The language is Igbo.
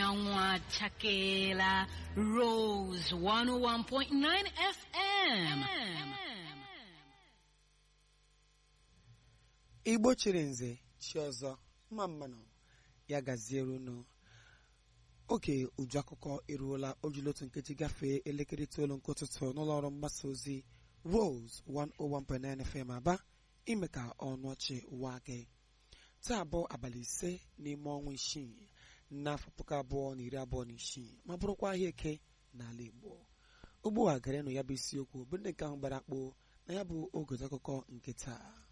anyanwụ achakeela Rose 101.9 FM. igbo chiri nze chi ọzọ mma mmanụ ya gaziere unu oge uju akụkọ eruola ojulotu nkeji gafee elekere itoolu nke ụtụtụ n'ụlọ ọrụ mgbasa ozi Rose 101.9 FM aba ime ka ọnụ ọchị waa gị taa bụ abalị ise n'ime ọnwa isii n'afọ puku abụọ na iri abụọ na isii ma bụrụkwa ahịa eke n'ala Igbo ugbu a garenụ ya bụ isiokwu bụ ndị nke ahụ gbara akpụ na ya bụ oge akụkọ nke taa